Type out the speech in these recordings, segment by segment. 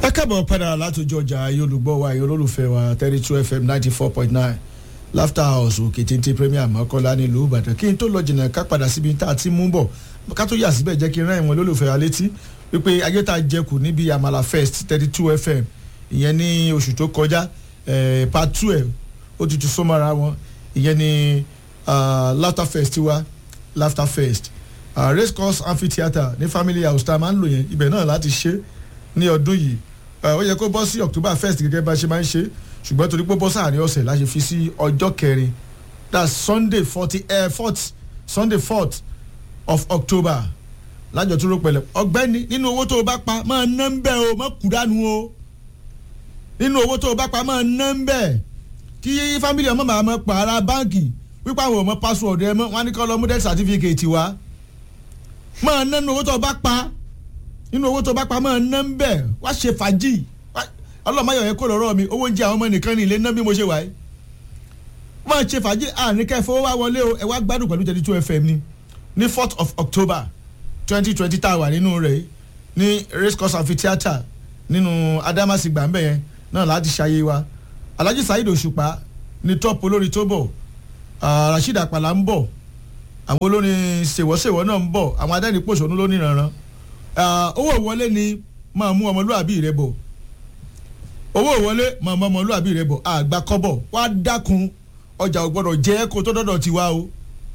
ẹ káàbọ̀ padà látòjọ ọjà ayé olùgbọ́ wa ayé olólùfẹ́ wa thirty two fm ninety four point nine laughter house òkè téńté premier mọ́kànlá nílùú ìbàdàn kí n tó lọ jìnnà ká padà síbi tá a ti mú bọ̀ ká tó yà síbẹ̀ jẹ́ kí n rán ìwọ̀n olólùfẹ́ wa létí wípé ayé tá a jẹkù níbi àmàlà fest thirty two fm ìyẹn ní oṣù tó kọjá part two ẹ̀ ó ti tún sọ́mọ́ra wọn ìyẹn ní laughter fest wa laughter fest uh, race course amphitheatre ní family house tá a máa ń lò yẹn ibẹ̀ náà láti ṣe ní ọdún yìí ó yẹ kó bọ́ sí october first gẹ́gẹ́ bá ṣe máa ń ṣe ṣùgbọ́n torí pé bọ́ sáàrin ọ̀sẹ̀ la ṣe fi sí ọjọ́ kẹrin that's sunday forty uh, fourth sunday fourth of october lájọ tó rò pẹ̀lẹ́ ọ̀gbẹ́ni nínú owó tó o bá pa máa ná ń bẹ̀ o má kú dànù o nínú owó tó o bá pa máa ná ń bẹ̀ kí family ọmọ màá mọ pààrà báǹkì wípé àwọn ọmọ password ẹ mọ wọn á ní kọ́ lọ mú death certificate wá máa ná nínú owó tó o bá pa nínú owó tó bá pa máa ná ń bẹ̀ wá ṣe fàájì ọlọ́mọyọ̀ yẹn kó lọ́rọ́ mi owó oúnjẹ àwọn ọmọ nìkan ní ilé ná bí mo ṣe wà yìí máa ṣe fàájì àní kẹfọ́ wá wọlé o ẹ wá gbádùn pẹ̀lú thirty two fm ni ní fourth of october twenty twenty tá a wà nínú rẹ̀ ní race course amphitheatre nínú adamasingba ń bẹ̀ yẹn náà láti ṣayé wa alhaji saheed òṣùpá ní top olórin tó bọ̀ rasheed àpàlà ń bọ̀ àwọn olórin ṣèwọ́ṣèwọ́ náà ń bọ̀ àwọn adẹ́nipòṣónú ló níranran owó ìwọlé ni máa mú ọmọlúwàbí rẹ bọ̀ owó ìwọlé máa mú ọmọlúwàbí rẹ bọ̀ àgbà kọ́bọ̀ wá dákun ọjà ò gbọ́dọ̀ jẹ́ kó tó dọ́dọ̀ tiwa o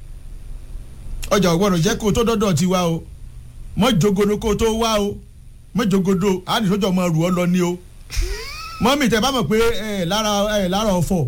ọjà ò gbọ́dọ̀ jẹ́ kó tó dọ́dọ̀ tiwa o mọ́ jogodo kó tó wá o mọ́ jogodo àdìsọ́jọ́ máa rù ọ́ lọ ní o mọ́mì tẹ bá mọ̀ pé ẹ lára ẹ lára ọ̀fọ̀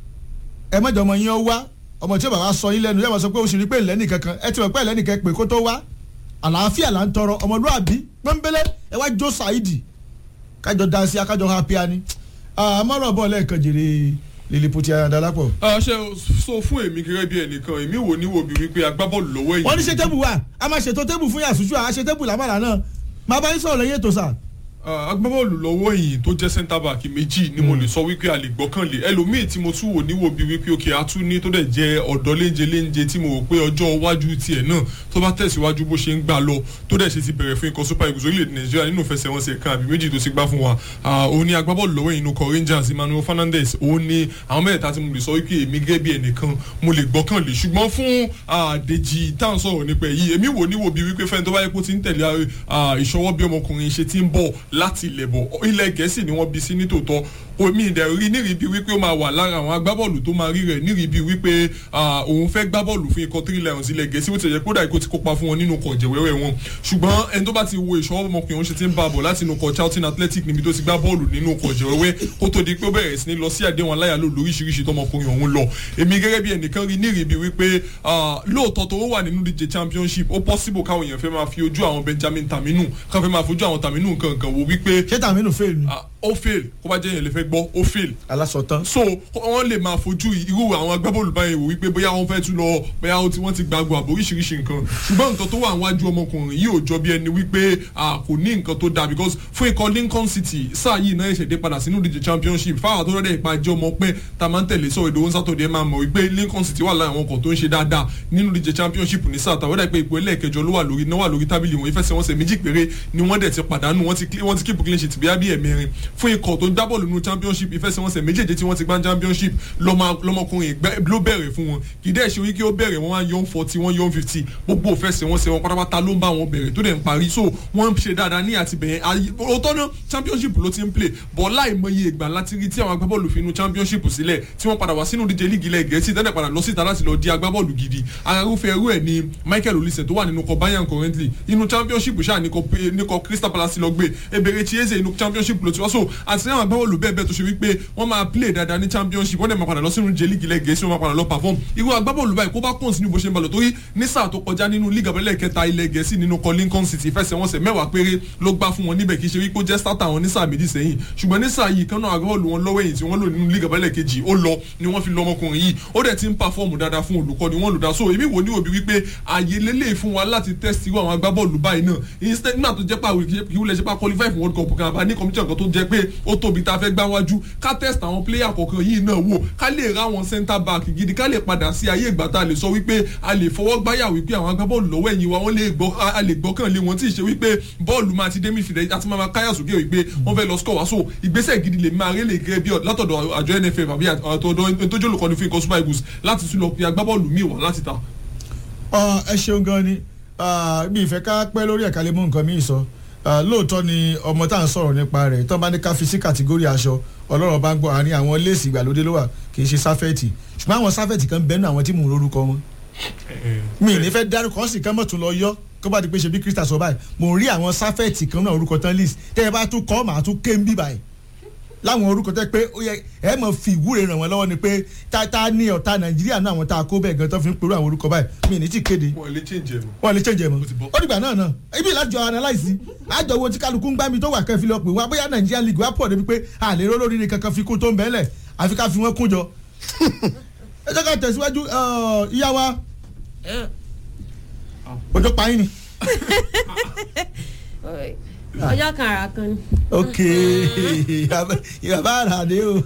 ẹ mọ̀jọ̀ ọmọ yín ọ wá ọmọ tí ó bá wá sọ yín lẹ́nu yóò máa sọ pé o sì rí pé ìlẹ́nì kankan ẹ ti mọ̀ pé ìlẹ́nì kan pé kó tó wá àlàáfíà là ń tọrọ ọmọlúwàbí pọ́nbélé ẹ wá jó ṣáìdì kájọ dansi akájọ hapia ni àmọ́ràn bọ̀ lẹ́ẹ̀kan jèrè liliputi ayandalapo. ṣe sọ fún èmi gẹ́gẹ́ bí ẹnìkan èmi wò ní wo bí wípé agbábọ́ọ̀lù lọ́wọ́ èyí. wọ́n ní ṣe tébù wa a máa ṣètò tébù fún yàtúnṣu àá ṣe tébù làmàlà náà máa bá yín sọ̀rọ̀ lẹ́yìn ètò sáà agbábọ́ọ̀lù lọ́wọ́ yìí tó jẹ́ centre back méjì ni mo lè sọ wípé a lè gbọ́kànlé ẹlòmíì tí mo tún wò níwò bíi wípé òkè atún ní tó dẹ̀ jẹ́ ọ̀dọ́ léńje léńje tí mo rò pé ọjọ́ iwájú tiẹ̀ náà tó bá tẹ̀síwájú bó ṣe ń gbà lọ tó dẹ̀ ṣe ti bẹ̀rẹ̀ fún ikọ̀ super eagles orílẹ̀-èdè nàìjíríà nínú ìfẹsẹ̀wọnsẹ̀ kan àbí méjì tó ti gbá fún wa òun ni agbábọ́ọ̀lù lọ́wọ́ yìí nukọ rangers emmanuel fernandez òun ni àwọn mẹ́ta tí mo lè sọ wípé èmi gẹ́gẹ́ bí ẹnìkan mo lè gbọ́kànlé ṣùgbọ́n fún dèjì tá à ń sọ̀rọ̀ nípa èyí èmi wò níwò bíi wípé fẹ́ni tó bá yẹ kó ti ń tẹ̀lé ìṣọwọ́ bí ọmọkùnrin ṣe ti ń bọ̀ láti ilẹ̀ bọ̀ ilẹ̀ gẹ̀ẹ́sì ni wọ́n bí sí nítòótọ́ omi ìdẹ̀ rí nírìbí wípé ó máa wà lára àwọn agbábọ́ọ̀lù tó máa rí rẹ̀ nírìbí wípé òun fẹ́ gbá bọ́ọ̀lù fún ikọ̀ three lions ilẹ̀ gẹ̀ẹ́sì ó ti yẹ kódà ikọ̀ ti kópa fún wọn nínú ọkọ̀ jẹ̀wẹ́wẹ́ wọn ṣùgbọ́n ẹni tó bá ti wo ìṣọwọ́ ọmọkùnrin òun ṣe ti ń bá a bọ̀ láti inú ọkọ̀ charlton athletic níbi tó ti gbá bọ́ọ̀lù nínú ọkọ̀ jẹ̀wẹ́wẹ́ kó tó di pé ó bẹ̀rẹ̀ sí ní lọ sí àdéhùn aláyàló lóríṣiríṣi tọmọkùnrin òun lọ èmi gẹ́gẹ́ bí ẹnìkan rí nírìbí wípé lóòótọ́ tó wà nínú díje championship ó possible káwọn èèyàn fẹ́ máa fi ojú àwọn benjamin taminu káwọn fẹ́ máa fojú àwọn taminu kankan wo wípé. ṣé taminu fail ni. ó fail kó bá jẹ́ yẹn lè fẹ́ gbọ́ ó fail. alásọtán. so wọ́n lè máa fojú irú àwọn agbábọ́ọ̀lù báyìí wò wípé bóyá wọ́n fẹ́ tún lọ bóyá wọ́n ti gbàgbọ́ àbò oríṣiríṣi nǹkan ṣùgbọ́n nǹkan tó wà níwájú ọmọkùnrin yìí ò jọ bí ẹni wípé kò ní nǹkan tó dáa because fún ikọ̀ lincoln city sáà yìí náà ṣẹ̀dẹ̀ padà sínú ìdíje championship fáwọn tó rẹ̀ ìpa jẹ́ ọmọ pé tá a máa ń tẹ̀lé sọ̀rọ̀ ìdòwò sátọ̀dẹ̀ máa mọ̀ wípé lincoln city wà láwọn ọkọ̀ tó ń ṣe dáadáa nínú ìdíje championship ní sáà tàwọn dẹ̀ pé ipò ẹlẹ́ẹ̀kẹjọ ló wà lórí náà wà lórí tábìlì wọn ìfẹsẹ̀wọnsẹ̀ méjì péré ni wọ́n dẹ̀ ti pàdánù wọ́n ti wọ́n ti keep clean sheet bí abí ẹ̀mẹrin fún ikọ̀ tó ń dábọ̀ lónú championship ìfẹsẹ̀wọnsẹ̀ méjèèjì tí wọ́n ti gbá championship lọ́mọkùnrin ló bẹ̀rẹ̀ fún wọn kì í dẹ̀ ṣe wípé ó bẹ̀rẹ̀ wọ́n wá yọ̀n forty wọ́n yọ̀n fifty gbogbo ìfẹsẹ̀wọnsẹ̀ wọn pátápátá ló ń bá wọn bẹ̀rẹ̀ tó dẹ̀ ń parí so wọ́n ń ṣe dáadáa ní àtibẹ̀yẹn òótọ́ náà championship ló ti ń play bọ̀ láìmọye ìgbà láti rí tí àwọn agbábọ́ọ̀lù fi inú championship sílẹ̀ tí wọ́n padà wá sínú díje líìgì ilẹ̀ gẹ̀ẹ́sì tẹ́lẹ̀ padà lọ síta láti lọ di agbábọ́ọ̀lù gidi arúfẹ́ ẹrú ẹ̀ ni michael olise tó wà nínú kọ bayern currently inú championship ṣáà ní kọ crystal palace lọ gbé ebèrè chieze inú championship ló ti wá so àti àwọn agbábọ́ọ̀lù bẹ́ẹ̀ bẹ́ẹ̀ tó ṣe wípé wọ́n máa play dáadáa ní championship wọ́n dẹ̀ máa padà lọ sínú díje líìgì ilẹ̀ gẹ̀ẹ́sì wọ́n máa padà lọ perform irú agbábọ́ọ̀lù báyìí kó bá continue bó ṣe ń balọ̀ torí ní sáà tó kọjá nínú league abẹ́lẹ̀ kẹta ilẹ̀ gẹ̀ẹ́sì nínú kọ lincoln city ìfẹsẹ̀wọnsẹ̀ mẹ́wàá péré ló gbá fún wọn níbẹ̀ kì í ṣe wípé ó jẹ́ starter wọn ní sáà méjì sẹ́yìn ṣùgbọ́n ní sáà yìí kan náà agbábọ́ọ̀lù wọn lọ́wọ́ èyí tí wọ́n lò nínú league abẹ́lẹ̀ kejì ó lọ ni wọ́n fi lọ ọmọkùnrin yìí ó dẹ̀ ti ń pàfọ́ọ̀mù dáadáa fún olùkọ́ ni wọ́n lò dá so èmi wò ní òbí wípé ààyè lélẹ̀ fún wa láti test irú àwọn agbábọ́ọ̀lù báyìí náà instead nígbà tó jẹ́ pé àwọn kí wúlẹ̀ ṣe pa qualify fún world cup kan àbá ní competition kan tó jẹ́ jẹ́ pé ó tóbi tá a fẹ́ gbá wájú ká test àwọn player kọ̀ọ̀kan yìí náà wò ká lè ra àwọn centre back gidi ká lè padà sí ayé ìgbà tá a lè sọ wípé a lè fọwọ́ gbáyà wípé àwọn agbábọ́ọ̀lù lọ́wọ́ ẹ̀yìn wa wọ́n lè gbọ́ a lè gbọ́kàn lé wọn tí ì ṣe wípé bọ́ọ̀lù máa ti dé midfield àti máa káyà sókè wípé wọ́n fẹ́ lọ score wá so ìgbésẹ̀ gidi lè máa rélè gẹ́gẹ́ bí látọ̀dọ̀ àjọ nff àbí àtọ̀dọ̀ tó jólùkọ́ni fún ikọ̀ super eagles láti tún lọ pe agbábọ́ọ̀lù míì wá láti ta. ẹ ṣeun gan ni bí ìfẹ́ ká pẹ́ lórí ẹ̀ka lè mú nǹkan míì sọ lóòótọ́ ni ọmọ tá à ń sọ̀rọ̀ nípa rẹ̀ tó bá ní ká fi sí kàtígórì aṣọ ọlọ́run bá ń gbọ́ àárín àwọn léèsì ìgbàlódé ló wà kì í ṣe sáfẹ́ẹ̀tì ṣùgbọ́n àwọn sáfẹ́ẹ̀tì kan bẹ́ẹ̀ nù àwọn tí mò ń lórúkọ wọn. mi ì ní fẹ́ dárúkọ sì kán mọ̀ tún lọ yọ kó bá di pé ṣe bí krista sọ báyìí mò ń rí àwọn sáfẹ́ẹ̀tì kan náà orúkọ tán list tẹ́ ẹ bá tún kọ́ màá tún ké ń bí báyìí láwọn orúkọ tẹ́ pé ó yẹ ẹ mọ̀ fi ìwúre ràn wọ́n lọ́wọ́ ni pé ta ta ní ọ̀tá nàìjíríà náà àwọn tá a kó bẹ́ẹ̀ gan tó fi ń pẹ̀lú àwọn orúkọ báyìí mi ní tí kéde wọ́n lè change ẹ̀ mọ́. wọ́n lè change ẹ̀ mọ́ ó dìgbà náà náà ibi ìlàjọ analyse àjọ wo tí kálukú ń gbá mi tó wà kẹfì lọ pé wá bóyá nàìjíríà league wá pọ̀ débi pé àlè rólórí ni kankan fi kún tó ń bẹ́ẹ̀lẹ̀ àfi ká fi wọ́n kún jọ ẹ jẹ́ ká tẹ̀síwájú ìyá wa ojú pa yín ni. ọjọ́ kan ara kan ni. ok ìyàbá àràdé o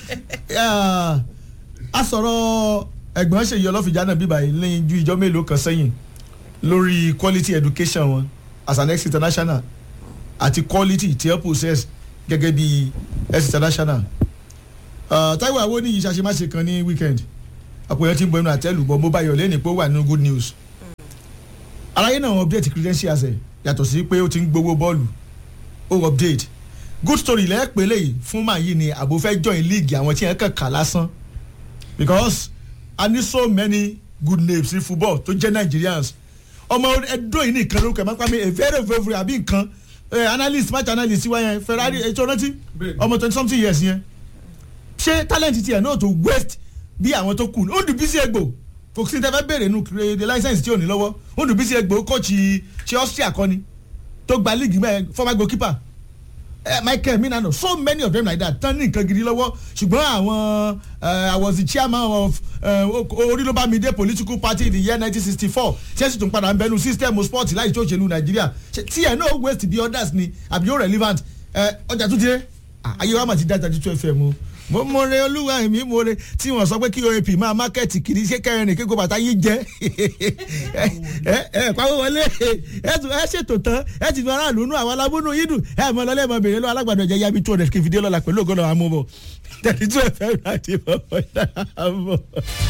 a sọ̀rọ̀ ẹ̀gbọ́n ṣèyí ọlọ́fìjà náà bíbá yìí lẹ́yìn ju ìjọ mélòó kan sẹ́yìn lórí quality education wọn as an ex international àti quality tí ẹ possess gẹ́gẹ́ bí ex international Táíwò Awóníyì ṣàṣemáṣe kan ní weekend àpòyàn tí ń bọ inú àtẹ́lù bọ mobile yọ̀ lẹ́nu pé ó wà nínú good news aráyé náà update credentials ẹ̀ yàtọ̀ sí pé ó ti ń gbowó bọ́ọ̀lù ó update good story lẹ́ẹ̀pẹ́ lẹ́yìn fún màá yìí ni àbò fẹ́ join league àwọn tí yẹn kàn kà lásán because i need so many good names in football tó jẹ́ nigerians ọmọ ẹdọ yìí nìkan lórúkọ ẹ̀ máa ń pa mi a very very àbí nǹkan analyst match analyst wa yẹn ferrari ètò rántí ọmọ twenty something years yẹn ṣé talent tiẹ̀ náà tó waste bí àwọn tó kù ó dùn bí sí egbò kò sí tẹ́fẹ́ béèrè nu the license tí ò ní lọ́wọ́ ó dùn bí sí egbò kọ́ọ̀chì ṣé austria kọ́ni tó gba league mẹ́ẹ̀ former goalkeeper uh, michael minano so many of them like that tán ní nǹkan gidi lọ́wọ́ ṣùgbọ́n àwọn i was the chairman of orílọ́bàmídé political party in the year nineteen sixty four chelsea tún padà ń bẹnu system sport láì tó òṣèlú nàìjíríà tí ẹ̀ náà waste bí others ni àbí ó relevant ọjà tún ti dé ayé wa mà ti dá thirty two fm o mo mo re olúwa mi mo re tí wọn sọ pé kí oap máa mákẹ́ẹ̀tì kiri ṣé kẹrin ní kíkó bàtà yìí jẹ ẹ ẹ pàwọ́ wọlé ẹ tún ẹ ṣètò tán ẹ ti fi aráàlú nú àwọn alábúnú yìí dùn ẹ mọ lọlẹ́ mọ bèrè lọ alágbàdo ẹ̀jẹ̀ yabi two hundred kí n fi dé lọ́la pẹ̀lú ògbọ́n náà àmúbọ̀ thirty two fm láti bọ̀ bọ̀.